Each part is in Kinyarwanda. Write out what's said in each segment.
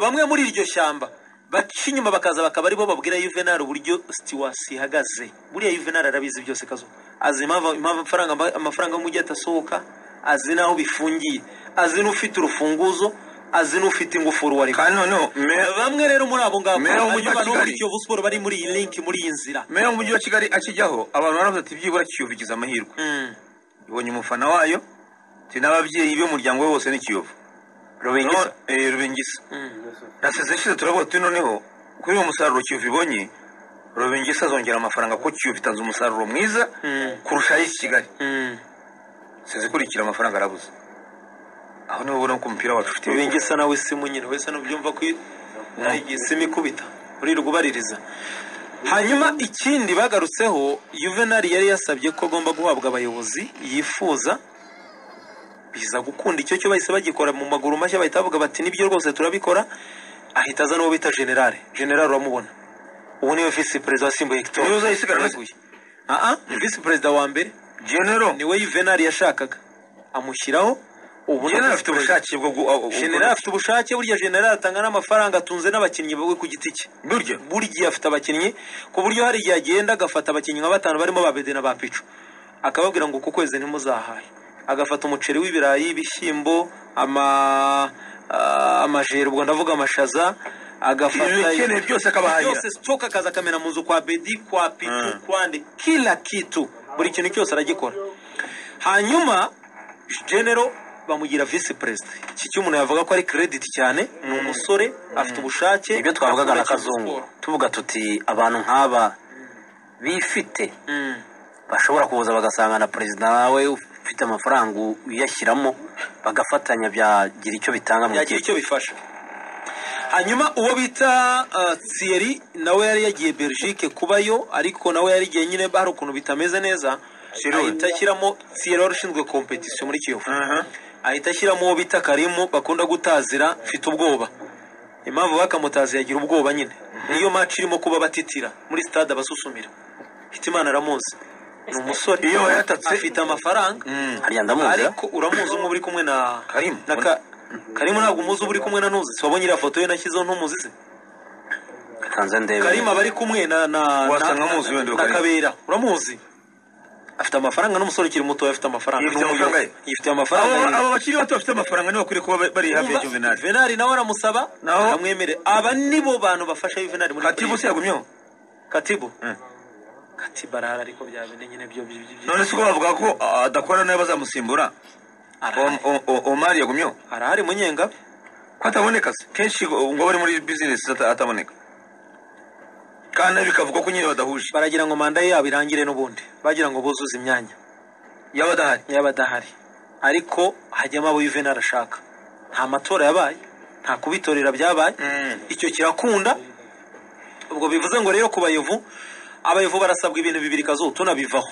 bamwe muri iryo shyamba baca inyuma bakaza bakaba aribo babwira Juvenal uburyo Stewards ihagaze buriya Juvenal arabizi byose kazo azi impamvu impamvu amafaranga amafaranga y'umujyi atasohoka azi n'aho bifungiye azi n'ufite urufunguzo azi n'ufite ingufuru wari kandi noneho me- bamwe rero muri abo ngabo Meya w'umujyi wa hanyuma no muri Kigali. Kiyovu Sport bari muri iyi link muri iyi nzira meya w'umujyi wa kigali akijyaho abantu baravuze ati byibura kiyovu igize amahirwe Mm. ibonye umufana wayo ti n'ababyeyi b'umuryango we bose ni kiyovu Rubengisa. No- eh, rubengisa Mm. na seze ishize turavuga tuti noneho kuri uyu musaruro kiyovu ibonye rubengisa azongera amafaranga kuko kiyovu itanze umusaruro mwiza Mm. kurusha ay'i kigali Mm. seze ikurikira amafaranga arabuze aho niho ubona ko umupira wacu ufite Rubengisa nawe simu nyine wese nubyumva ko nagiye simu ikubita muri rwubaririza hanyuma ikindi bagarutseho Juvenal yari yasabye ko agomba guhabwa abayobozi yifuza biza gukunda icyo cyo bahise bagikora mu maguru mashya bahita bavuga bati nibyo rwose turabikora ahita aza n'uwo bita generale generale uramubona ubu niwe visi perezida wasimbuye Hector Niwe uzayisigarana? Weguye. Ah, ah, visi perezida wa mbere genero niwe Juvenal yashakaga amushyiraho ubu ni genero visi afite perezida. ubushake bwo gu- aho- generali afite ubushake burya generali atanga n'amafaranga atunze n'abakinnyi bawe ku giti cye burya buri gihe afite abakinnyi ku buryo hari igihe agenda agafata abakinnyi nka batanu barimo ba bede na ba picu akababwira ngo uku kwezi ntimuzahaye agafata umuceri w'ibirayi ibishyimbo ama ah, amajeri ubwo ndavuga amashaza agafata ibikeneye byose akabahahira byose stoka akaza akamena mu nzu kwa bedi kwa pitu Mm. kwa nde kila kitu buri kintu cyose aragikora hanyuma genero bamugira visi perezida iki cy'umuntu yavuga ko ari credit cyane ni umusore afite ubushake ibyo twavugaga na akunda Kiyovu kazungu Sport. tuvuga tuti abantu nk'aba bifite Mm. bashobora kuza bagasanga na perezida wawe ufite amafaranga uyashyiramo bagafatanya byagira icyo bitanga mu byagira gihe icyo bifasha hanyuma uwo bita uh, Thierry nawe yari yagiye Belgique kubayo ariko nawe yari igihe nyine hari ukuntu bitameze neza Thierry. ahita ashyiramo Thierry wari ushinzwe competition muri Kiyovu Mhm. ahita ashyiramo uwo bita Karimu bakunda gutazira mfite ubwoba impamvu bakamutazi yagira ubwoba nyine niyo match irimo kuba batitira muri stade abasusumira Hitimana aramuzi ni umusore Iyo wayatatse- afite amafaranga hariya ndamuzi ariko uramuzi umwe uri kumwe na Karimu. na ka... Karimu ntabwo umuzi uba uri kumwe na Nuzi si wabonye iriya foto ye nashyizeho ntumuzi se kanze ndebe Karimu aba ari kumwe na na Wasanga na- amuzi wenda na Karimu. Kabera uramuzi afite amafaranga n'umusore ukiri muto afite amafaranga Yifitiye Ni umuyobozi. amafaranga ye? yifitiye abo amafaranga ye. abo bakiri bato bafite amafaranga nibo bakwiye kuba bari hafi ya Umva, juvenali Juvenal nawe aramusaba Naho- aramwemere aba nibo bantu bafasha Juvenal muri katibu se yagumyeho Katibu Mm. Katibu arahari ariko byabene nyine byo byo- byo- none si ko bavuga ko ah, adakora nawe bazamusimbura arahari O- o- o- omari yagumyeho arahari munyenga ko ataboneka se kenshi ngo ngo bari muri bizinesi ata- ataboneka kandi bikavuga ko nyine badahuje baragira ngo manda ye yabo irangire n'ubundi bagira ngo buzuze imyanya yaba adahari yaba adahari ariko hajyamo abo Juvenal arashaka nta matora yabaye nta kubitorera byabaye icyo kirakunda ubwo bivuze ngo rero ku bayovu abayovu barasabwa ibintu bibiri kazuba tunabivaho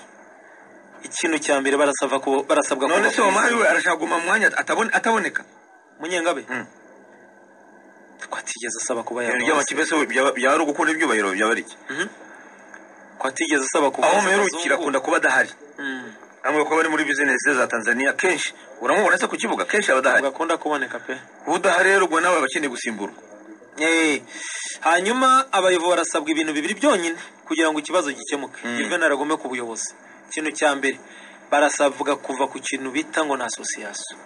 ikintu cya mbere barasabwa ku- barasabwa kuva none se ku omari isi. we arashaka kuguma mu mwanya atabone- ataboneka munyengabe Mm. ko atigeze asaba kuba ibintu yava by'amakipe se byaba byaba ari ugukunda ibyubahiro byaba ari iki ko atigeze asaba kuva aho ku muherukira kazungu. akunda kuba adahari Mm. amwe ko bari muri bizinesi za tanzania kenshi uramubona se ku kibuga kenshi aba adahari agakunda kuboneka pe udahari rero ubwo nawe aba akeneye gusimburwa Eh, hanyuma abayobozi barasabwa ibintu bibiri byonyine kugira ngo ikibazo gikemuke juvenal agome ku buyobozi ikintu cya mbere barasabwa kuva ku kintu bita ngo ni asosiyasiyo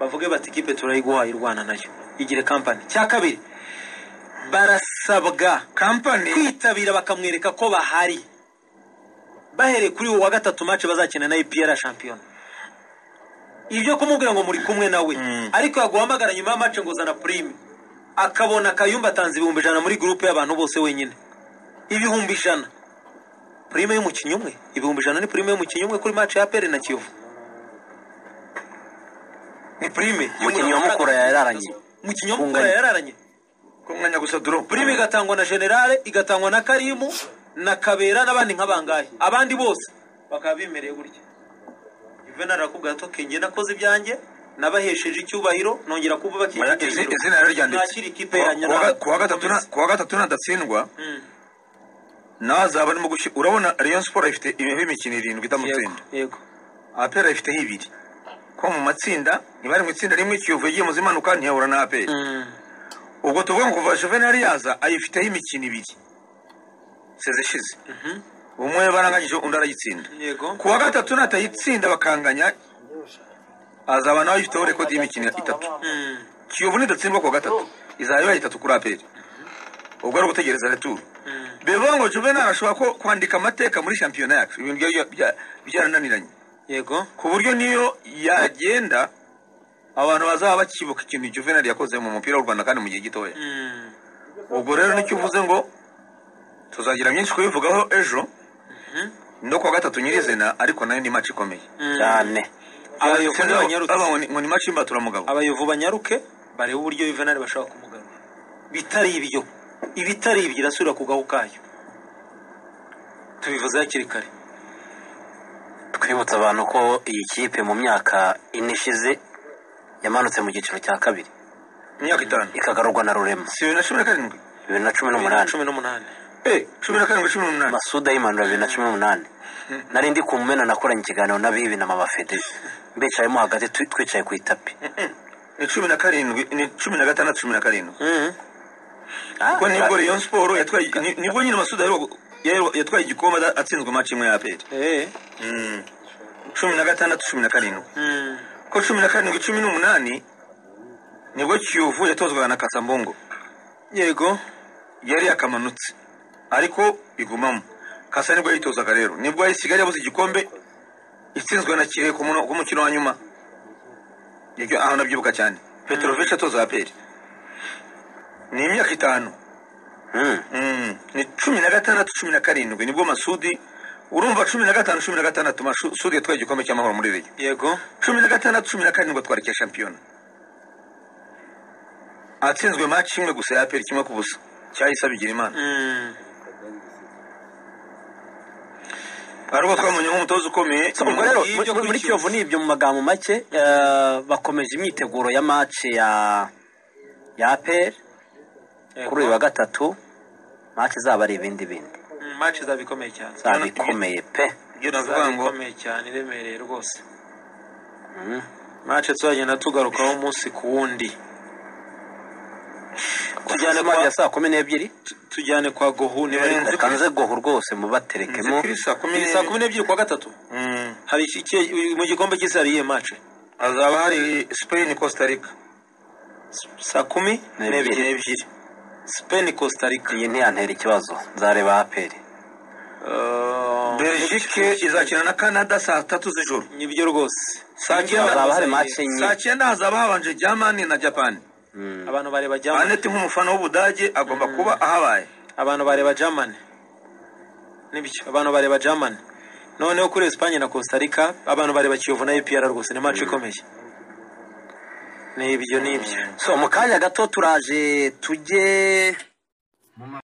bavuge bati ikipe turayiguhaye urwana nayo igire kampani cya kabiri barasabwa kampani kwitabira bakamwereka ko bahari bahereye kuri uwo wa gatatu match bazakina na EPR shampiyona ibyo kumubwira ngo muri kumwe nawe ariko yaguhamagara nyuma ya match ngo zana prime akabona kayumba atanze ibihumbi ijana muri gurupe y'abantu bose wenyine ibihumbi ijana prime y'umukinnyi umwe ibihumbi ijana ni prime y'umukinnyi umwe kuri match ya APR na Kiyovu ni prime Umukinnyi wa Mukura yararanye. umukinnyi wa Mukura Kunganya. yararanye ku mwanya gusa duro prime igatangwa na generale igatangwa na karimu na kabera n'abandi nk'abangahe abandi bose bakaba bimereye gutya juvenal arakubwira ati "Okay, njye nakoze ibyanjye nabahesheje icyubahiro nongera kubaka iki Oya, izi- izina rero ryanditse. nakira ikipe yanjye Ku wa- nawe ku wa gatatu na- ku wa gatatu nadatsindwa Mm. nawe azaba arimo gushyira urabona rayon sport ifite imihe imikino irindwi Yego, itamutsinda yego apera ifiteho ibiri kuko mu matsinda ntibari mu itsinda rimwe kiyovu yagiye mu zimanuka ntiyahura na apera Mm. ubwo tuvuga ngo kuva juvenali yaza ayifiteho imikino ibiri seze ishize umwe baranganyije undi arayitsinda yego ku wa gatatu natayitsinda bakanganya azaba nawe ayifiteho rekodi y'imikino itatu kiyovu nidatsindwa ku wa gatatu izaba ibaye itatu kuri aperi ubwo ari ugutegereza returu bivuga ngo juvenali ashobora ko kwandika amateka muri shampiyona yacu ibintu byari bya- byarananiranye yego ku buryo niyo yagenda abantu bazaba bakibuka ikintu juvenali yakoze mu mupira w'u rwanda kandi mu gihe gitoya Mm. ubwo rero nicyo uvuze ngo tuzagira byinshi kubivugaho ejo no kuwa gatatu nyirizina ariko nayo ni maci ikomeye cyane abayovu Sinzi ngo- banyarutse aba ngo ni- ngo ni maci y'imbaturamugabo abayovu banyaruke barebe uburyo yuvenali bashobora kumugarura bitari ibyo ibitari ibyo irasubira ku gahu kayo tubivuze hakiri kare twibutsa abantu ko iyi kipe mu myaka ine ishize yamanutse mu cyiciro cya kabiri imyaka itanu ikagarurwa na rurema si bibiri na cumi na karindwi bibiri na cumi bibiri na n'umunani cumi n'umunani Eh, cumi na karindwi cumi n'umunani masuda y'imanura bibiri na cumi n'umunani nari ndi ku mumena nakoranye ikiganiro n'abibi na mama fede mbicayemo hagati twi- twicaye ku itapi ni cumi na karindwi ni cumi na gatandatu cumi na karindwi Ah, kuko nibwo rayon siporo yatwaye ni- nibwo nyine masuda yaheruka- yaheruka- yatwaye igikombe ada- atsinzwe maci imwe ya aperi Eh. Mm. cumi na gatandatu cumi na karindwi Mm. ko cumi na karindwi cumi n'umunani nibwo kiyovu yatozwaga na kasambongo yego yari yakamanutse ariko igumamo kasa nibwo yitozaga rero nibwo yari kigali yabuze igikombe itsinzwe na kirehe ku muno- ku mukino wa nyuma iryo aho nabyibuka cyane petrovic atoza aperi ni imyaka itanu mm, Mm. ni cumi na gatandatu cumi na karindwi nibwo masudi urumva cumi na gatanu cumi na gatandatu masudi yatwaye igikombe cy'amahoro muri reyo yego cumi na gatandatu cumi na karindwi atwara icya shampiyona atsinzwe maci imwe gusa ya aperi kimwe ku busa cyahise abigira imana Mm. ari ubwo twamunye nk'umutoza ukomeye ubwo rero Ibyo muri- muri- muri kwicuza. kiyovu ni ibyo mu magambo make eh, bakomeje imyiteguro ya mace ya ya aperi Yego. kuri uyu wa gatatu mace izaba ari ibindi bindi Mm, match izaba ikomeye cyane izaba ikomeye pe ibyo navuga izaba ngo ikomeye cyane iremereye rwose Mm. match tuzagenda tugarukaho umunsi ku wundi Tujyane Mace kwa- ya saa kumi n'ebyiri tujyane kwa gohu niba ari Eh, nzi- kure. reka nze goho rwose mubaterekemo nzikiri saa kumi Ni saa kumi n'ebyiri n'ebyiri kuwa gatatu Mm. hari iki- iki- mu gikombe cy'isi hari iyihe match hazaba hari spain costa rica saa kumi N'ebyiri. n'ebyiri n'ebyiri spain costa rica iyi ntiyantera ikibazo nzareba aperi Uh, belgique izakina na canada saa tatu z'ijoro nibyo rwose saa Hazaba hari cyenda mace enye. saa cyenda hazaba habanje germany na japan abantu bareba germany aneti nk'umufana w'ubudage agomba kuba ahabaye abantu bareba germany nibyo abantu bareba germany noneho kuri espanye na costa rica abantu bareba kiyovu na epr rwose ni match ikomeye nibyo nibyo so mu kanya gato turaje tujye